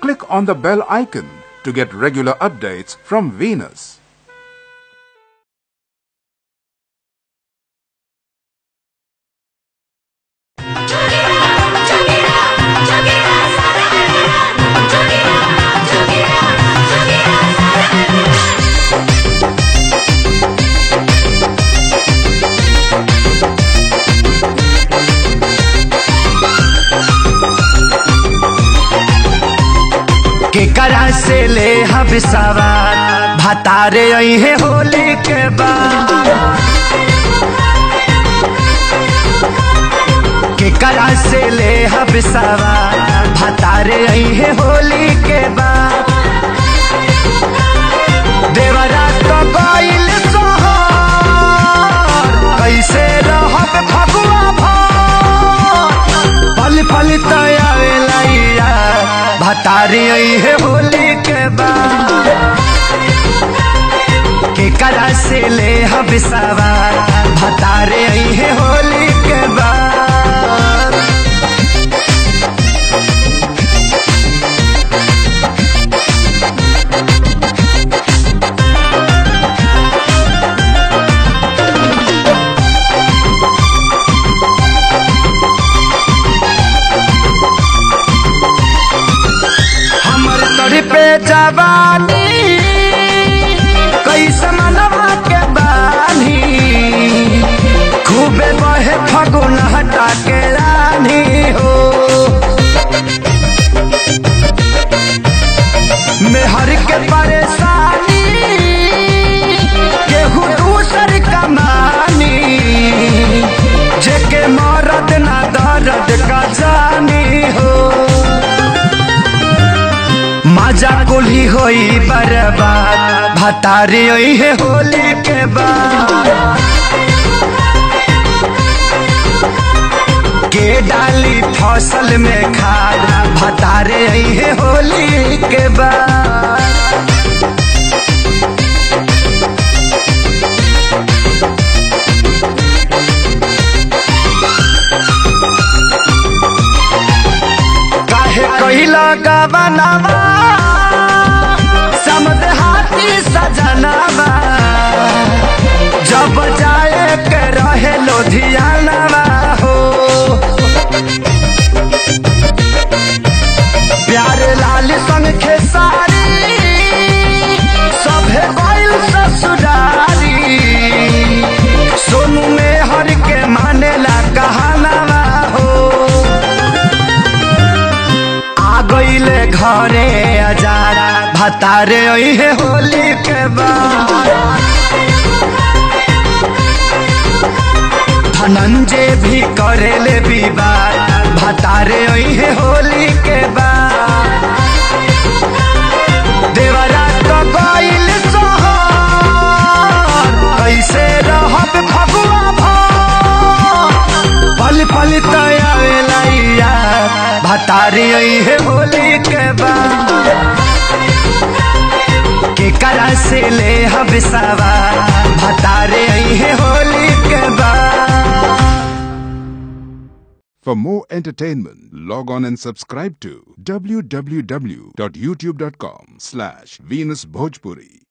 click on the bell icon to get regular updates from Venus. केकरा से ले हब सवार भतारे अहे होली के बाद केकरा से ले हब सवार भतारे अहे होली के बाद देवरा तो गइल सोहर कैसे रहब फगुआ भर पल पल तयावेला भतारी है होली के बाद केकरा से ले हब सवार भतारे है होली के बाद हमर तोरी पे जवानी कैसे मनवा के बानी खूबे बहे फगुन हटा के रानी हो मेहर के परेशानी केहू दूसर कमानी जेके मरद ना दर्द का जानी हो मजा कुली होई बर्बाद भतारी होई है होली के बाद के डाली फसल में खाद भतारे आई है होली के बाद काहे कहिला गबनावा समद हाथी सजनावा जब जाए के रहे लोधियानावा हो प्यारे लाल संग खेसारी सभे बैल ससुरारी सोनू में हर के मानेला कहानावा हो आ गईले घरे अजारा भतारे है होली के बाद धनंजय भी करेले विवाद भतारे है होली के बाद देवरा तो गईल सोहर कैसे रहब फगुआ भर पल पल तयावेला भतारी है होली के बाद केकरा से ले हब सवार भतारे है होली के बाद For more entertainment, log on and subscribe to www.youtube.com slash Venus Bhojpuri.